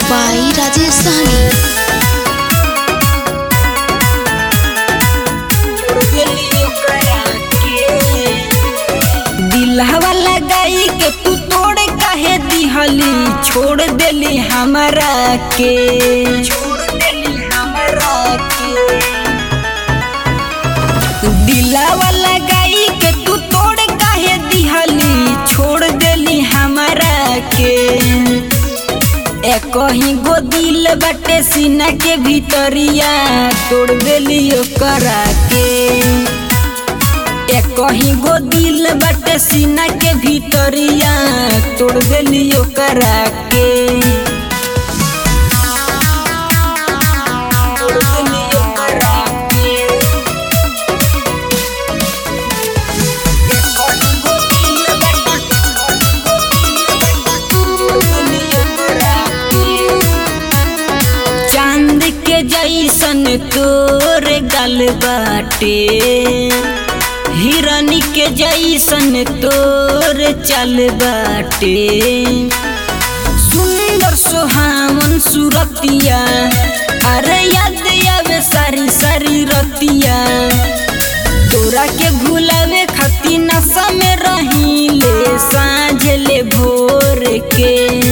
by Rajesh Sahni. दिलहवा लगाई के तू तोड़ काहे दिहली छोड़ देली हमरा के छोड़ देली हमरा के दिलहवा लगाई के तू तोड़ काहे दिहली छोड़ देली हमरा के ए कहीं गो दिल बाटे सीना के भीतरिया तोड़ देली ओकरा के ए कहीं गो दिल बाटे सीना के भीतरिया तोड़ देली ओकरा के तोड़ देली ओकरा के। ए कहीं गो दिल बाटे, तोड़ देली ओकरा के। चांद के जैसन तोर गल बाटे हिरनी के जैसन तोर चल बाटे सुंदर सुहावन सुरतिया अरे याद आवे सारी सारी रतिया तोरा के भुलावे खातिर नशा में रहीले साँझ ले भोर के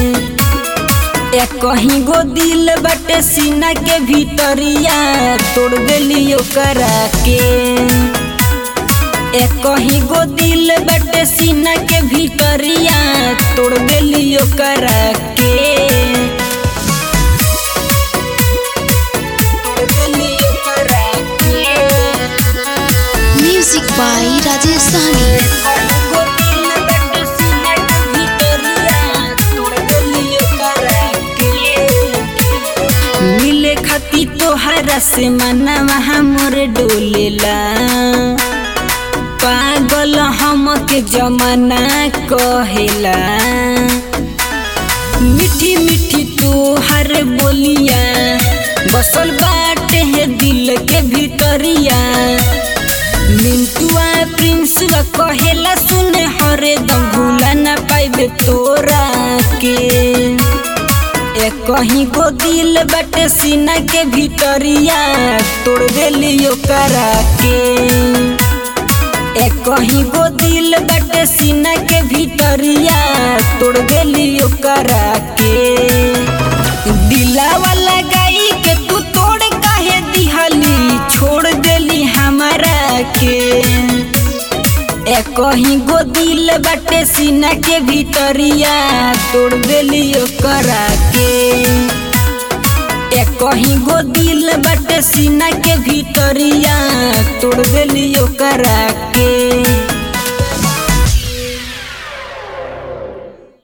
ए कहीं गो दिल बटे सीना के भीतरिया तोड़ देली ओकरा के ए कहीं गो दिल बटे सीना के भीतरिया तोड़ देली ओकरा के तोड़ देली ओकरा के। Music by Rajesh Sahni. मिले खाती तोहरा से मनवा हमर डोलेला पागल हम के जमाना कहेला मीठी मीठी तोहर बोलिया बसल बाटे है दिल के भीतरिया मिंटुआ प्रिंसवा कहेला सुने हरे दम भूला ना पाइबे तोरा के ए कहीं गो दिल बटे सीना के भीतरिया तोड़ देली ओकरा के ए कहीं गो दिल बटे सीना के भीतरिया तोड़ देली ओकरा के दिलावा लगाई के तू तोड़ काहे दिहली छोड़ देली हमरा के ए कहीं गो दिल बटे सीना के भीतरिया तोड़ देली ओकरा के ए कहीं गो दिल बटे सीना के भीतरिया तोड़ देली ओकरा के